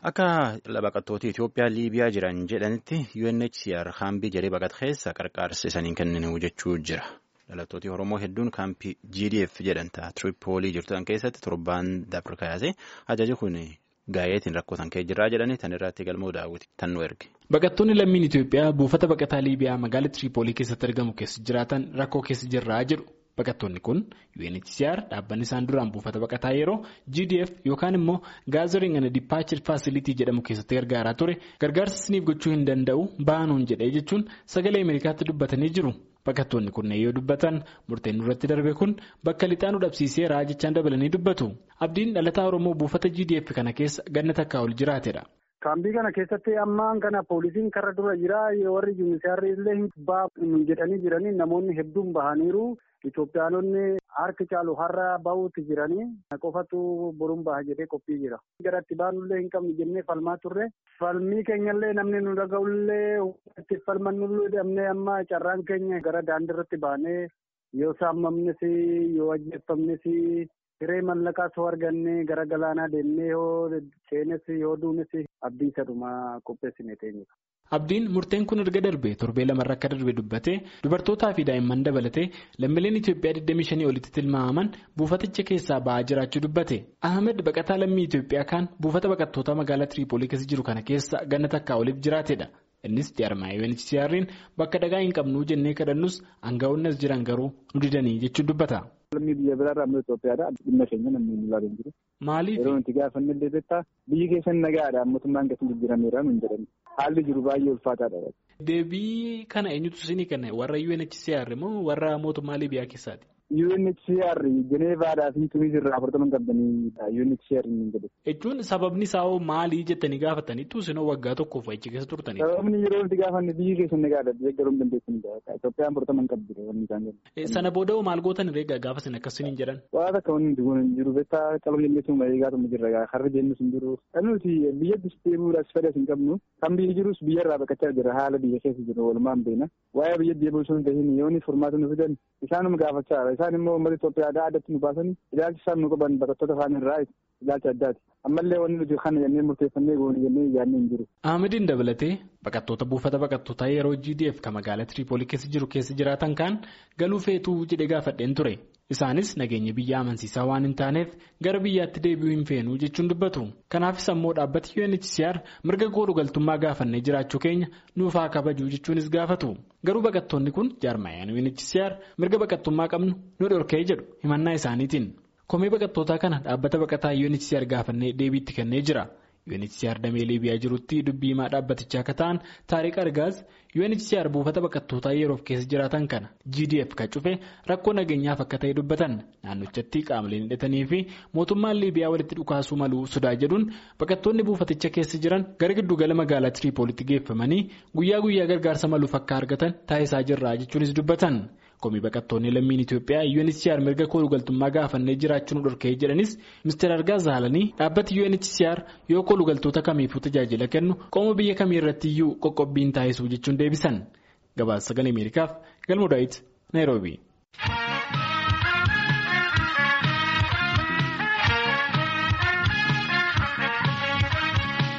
Akka baqattoota Itoophiyaa Liibiyaa jiran jedhanitti UNHCR kaambii jedhee baqata keessa qarqaarsa isaanii kenninu jechuu jira. Dhalattooti Oromoo hedduun kaampii GDF jedhanta Tiripoolii jirtan keessatti torbaan dabre kaasee ajaji kun gaayeetiin rakkootan kee jirraa jedhanii tan irratti galmoo daawwiti tan nu erge. Baqattoonni lammiin Itoophiyaa buufata baqataa Liibiyaa magaalaa Tiripoolii keessatti argamu keessa jiraatan rakkoo keessa jirraa jedhu. Baqattoonni kun UNHCR dhaabbanni isaan duraan buufata baqataa yeroo GDF yookaan immoo Gathering and Departure Facility jedhamu keessatti gargaaraa ture gargaarsa isiniif gochuu hin danda'u baanuun jedhee jechuun sagalee Ameerikaatti dubbatanii jiru. Baqattoonni kunneen yoo dubbatan murteen irratti darbe kun bakka lixaanuu dhabsiiseera jechaan dabalanii dubbatu. Abdiin dhalataa Oromoo buufata GDF kana keessa ganna takkaa ol jiraatedha. Kaambii kana keessatti ammaan kana poolisiin karra dura jira warri yuunisaarri illee hin jedhanii jiranii namoonni hedduun bahaniiru. Itoophiyaanonni harki caalu har'a bahuutti jiranii qofatu boruun baha jedhee qophii jira. Gara itti baanullee hin qabne jennee falmaa turre. Falmii keenyallee namni nu dhaga'ullee itti falmannullee dhabnee amma carraan keenya gara daandiirratti baanee yoo saamamnes yoo ajjeeffamnes hiree mallaqaa soo arganne gara galaanaa deemnee yoo seenes yoo duunes abdii sadhuma qopheessine teenye. Abdiin murteen kun erga darbe torbee lamarra akka darbe dubbatee dubartootaa fi daa'imman dabalatee lammiileen Itoophiyaa 25 olitti tilmaamaman buufaticha keessaa ba'aa jiraachuu dubbate. Ahmed baqataa lammii Itoophiyaa kaan buufata baqattoota magaalaa Tiriipoolii keessa jiru kana keessa ganna takkaa oliif jiraatedha. Innis jaarmaa UNHCR'n bakka dhagaa hin qabnuu jennee kadhannus aangaa'onni as jiran garuu nu didanii jechuun dubbata. Lammii biyya biraarraa ammoo Itoophiyaadha. Dhimma keenya namni nu ilaalu hin jiru. Maaliif? Yeroo nuti gaafanne illee beektaa biyyi keessan nagaadha mootummaan gadi jijjiirameera nuun jedhani. Haalli jiru baay'ee ulfaataadha. Deebii kana eenyutu isinii kenna warra UNHCR moo warra mootummaa Libiyaa keessaati? UNHCR Jeneevaadhaa fi Tuniis irraa afurtaman qabdanii UNHCR hin jedhu. Jechuun sababni isaa hoo maalii jettanii gaafataniitu isinoo waggaa tokkoof achi keessa turtanii? Sababni yeroo nuti gaafanne biyyi keessan nagaadha deeggaruu hin dandeessanidha. Itoophiyaan afurtaman qabdi wanni isaan jedhu. Sana booda maal gootan reegaa gaafa isin akkasiin jedhan? Waa takka wanni nuti kun hin jiru beektaa qalama jenneetu eegaatuma jirra harri jennus hin jiru. Nuti biyyatti deebi'uudhaaf fedhas hin qabnu kan biyyi jirus biyyarraa baqachaa jira haala biyya keessa jiru walumaan beena. Waa'ee biyya deebi'uu sun tahin yoonni furmaata nu fidan isaanuma gaafachaa isaan immoo uummata Itoophiyaa addatti nu baasanii ilaalchi isaan nu qaban baqattoota afaan irraa ilaalcha addaati. Ammallee wanni nuti kana jennee murteeffannee goone jennee yaadne hin jiru. Ahmediin dabalatee baqattoota buufata baqattootaa yeroo GDF kan magaalaa Tiriipoolii keessa jiru keessa jiraatan kaan galuu feetuu jedhee gaafadheen ture. Isaanis nageenya biyya amansiisaa waan hin taaneef gara biyyaatti deebi'uu hin feenuu jechuun dubbatu. Kanaafis ammoo dhaabbati UNHCR mirga koodhu galtummaa gaafannee jiraachuu keenya nuuf haa kabajuu jechuunis gaafatu. Garuu baqattoonni kun jaarmaayaan UNHCR mirga baqattummaa qabnu nu dhorkee jedhu himannaa isaaniitiin. Komee baqattootaa kana dhaabbata baqataa UNHCR gaafannee deebiitti kennee jira. UNHCR damee Liibiyaa jirutti dubbii himaa dhaabbatichaa akka ta'an Taariq Argaaz UNHCR buufata baqattootaa yeroof keessa jiraatan kana GDF kan cufe rakkoo nageenyaaf akka ta'e dubbatan naannochatti qaamoleen hidhatanii fi mootummaan Liibiyaa walitti dhukaasuu maluu sodaa jedhuun baqattoonni buufaticha keessa jiran gara giddugala magaalaa Tiriipoolitti geeffamanii guyyaa guyyaa gargaarsa maluuf akka argatan taasisaa jirra jechuunis dubbatan. Komii baqattoonni lammiin Itoophiyaa UNHCR mirga koodhu galtummaa gaafannee jiraachuu nu dhorkee jedhanis Mr. Argaaz Zaalanii dhaabbati UNHCR yoo koodhu galtoota kamiifuu tajaajila kennu qooma biyya kamii irratti iyyuu qoqqobbiin taasisuu jechuun deebisan. Gabaasa sagalee Ameerikaaf Galmoo Daawit Naayiroobii.